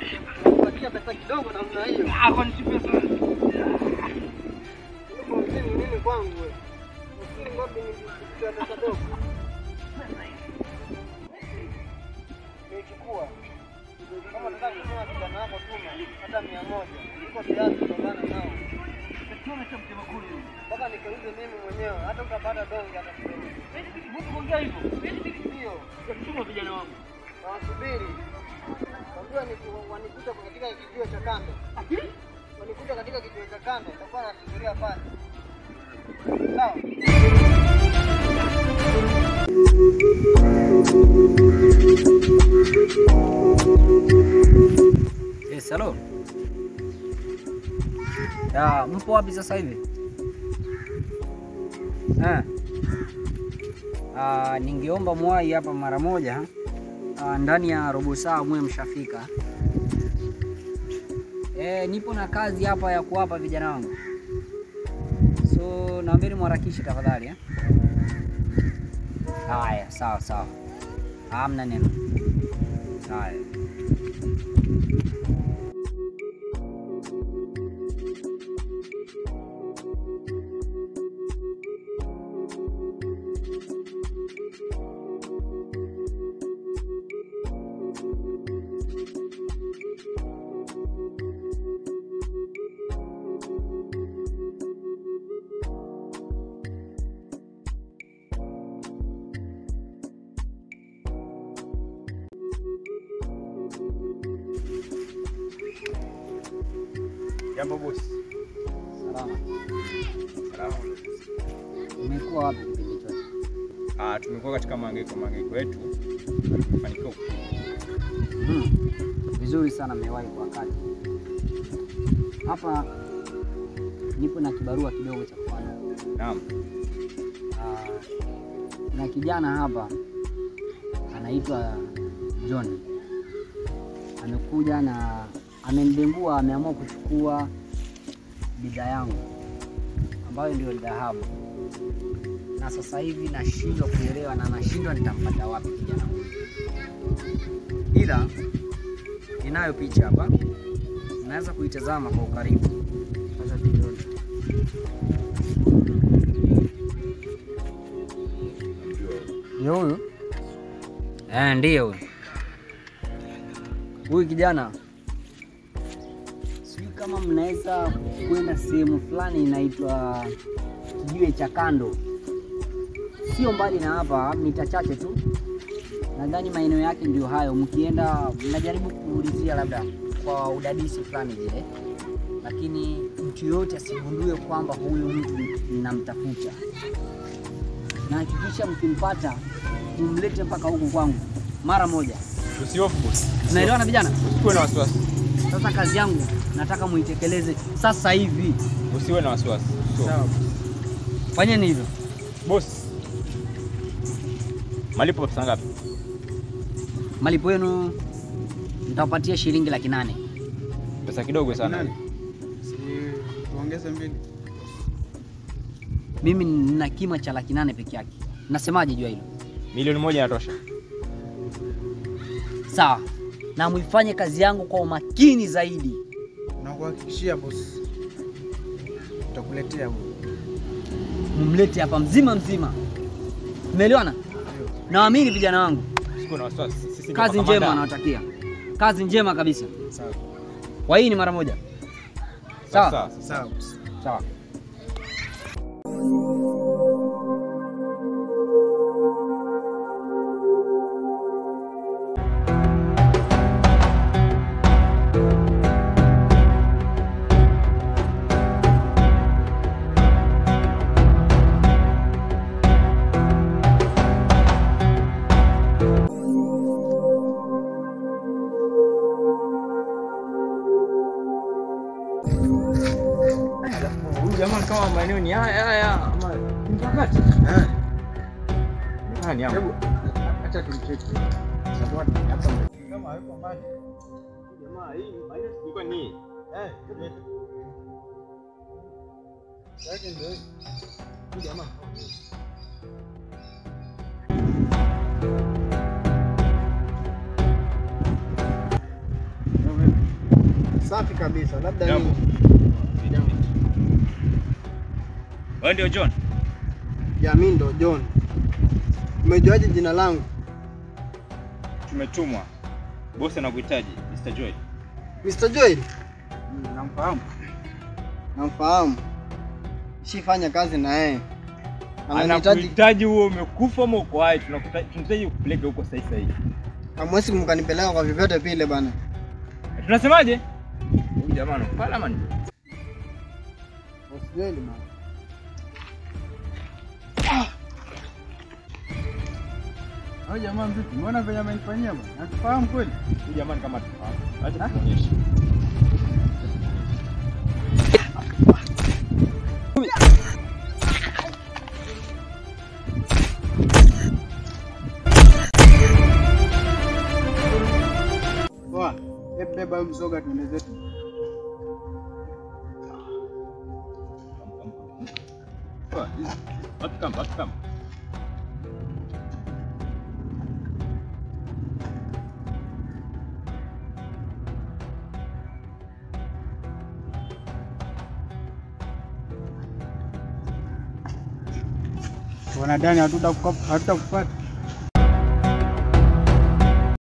Kupatia pesa kidogo namna hiyo. Ah, kwani si pesa? Uko mzini nini kwangu wewe? Mzini wapi ni kitu pesa dogo? Nichukua. Kama nataka kusema kijana wako tuma hata mia moja. Niko tayari kupambana nao. Tume cha mtema kuli. Mpaka nikauze mimi mwenyewe hata utapata donge hata kidogo. Mbona kuongea hivyo? Ndio. Tuma vijana wangu. Nawasubiri. Wajua ni wanikuta katika kijiwe cha kando. Wanikuta katika kijiwe cha kando, nitakuwa nasubiria pale. Sawa. Yes, hello. Ya, mpo wapi sasa hivi? Eh. Ah, ningeomba mwai hapa mara moja. Ah, ndani ya robo saa mwe mshafika. Eh, nipo na kazi hapa ya kuwapa vijana wangu. So, naombeni mharakishe tafadhali eh. Haya, sawa sawa. Hamna neno. Haya. Jambo bosi. Salama. Salama. Umekuwa wapi kipindi chote? Ah, tumekuwa katika mahangaiko mahangaiko yetu. Tumefanikiwa Mm. Vizuri sana mmewahi kwa wakati. Hapa nipo na kibarua kidogo cha kufanya. Naam. Ah, Kuna kijana hapa anaitwa John, amekuja na amenidembua, ameamua kuchukua bidhaa yangu ambayo ndio dhahabu, na sasa hivi nashindwa kuelewa na nashindwa nitampata wapi kijana huyu, ila ninayo picha hapa, naweza kuitazama kwa ukaribu. Sasa tuione. Ni huyu? Eh, ndiye huyu. Huyu kijana, sijui kama mnaweza kwenda sehemu fulani inaitwa kijiwe cha kando, sio mbali na hapa, mita chache tu. Nadhani maeneo yake ndio hayo. Mkienda mnajaribu kuulizia labda kwa udadisi fulani vile, lakini mtu yoyote asigundue kwamba huyu mtu mnamtafuta na hakikisha mkimpata mumlete mpaka huku kwangu mara moja. Usihofu bosi. Tunaelewana vijana? Usiwe na wasiwasi. Sasa kazi yangu nataka muitekeleze sasa hivi. Usiwe na wasiwasi. Sawa. Fanyeni hivyo. Bosi. Malipo pesa ngapi? Malipo yenu nitawapatia shilingi laki nane. Pesa kidogo sana. Si tuongeze mbili. Mimi nina kima cha laki nane peke yake. Nasemaje juu ya hilo? Milioni moja inatosha. Sawa, na muifanye kazi yangu kwa umakini zaidi. Nakuhakikishia bosi, tutakuletea huyo. Mumlete hapa mzima mzima. Umeelewana? Nawaamini vijana wangu. Usiwe na wasiwasi. Sisi ndio Kazi makamanda. njema nawatakia, kazi njema kabisa. Sawa. Kwa hii ni mara moja. Sawa Sawa. Sawa bosi. sawa. Huyu jamaa kama maeneo ni haya haya ama mkakati. Eh, Ah, ni hapo. hebu acha tumcheki. Sababu hapa kama hayuko mbali. Jamaa hii maeneo ilikuwa ni Eh, yake ndio hii. Huyu jamaa. Ndio vipi? Safi kabisa. Labda Jambo. nini? Wewe ndio John? Ya mimi ndo John. Umejuaje jina langu? Tumetumwa. Bosi anakuhitaji, Mr. Joy. Mr. Joel, Namfahamu. namfahamu. Shifanya kazi na yeye. Ananihitaji, Anakuhitaji huo umekufa ama uko hai? Tunakuhitaji tunahitaji kupeleka huko sasa hivi. hamwezi mkanipeleka kwa vyovyote vile bana. Tunasemaje? Huyu jamaa anakupala man. Boss Joel bana. Hao jamaa vipi? Mbona venye amenifanyia bwana? Natufahamu kweli? Huyu jamaa ni kama tufahamu. Acha tuonyeshe. Poa. Hebu beba huyu mzoga tuende zetu. Poa, hizi. Watu kama, watu kama. Wanadani hatutakupata.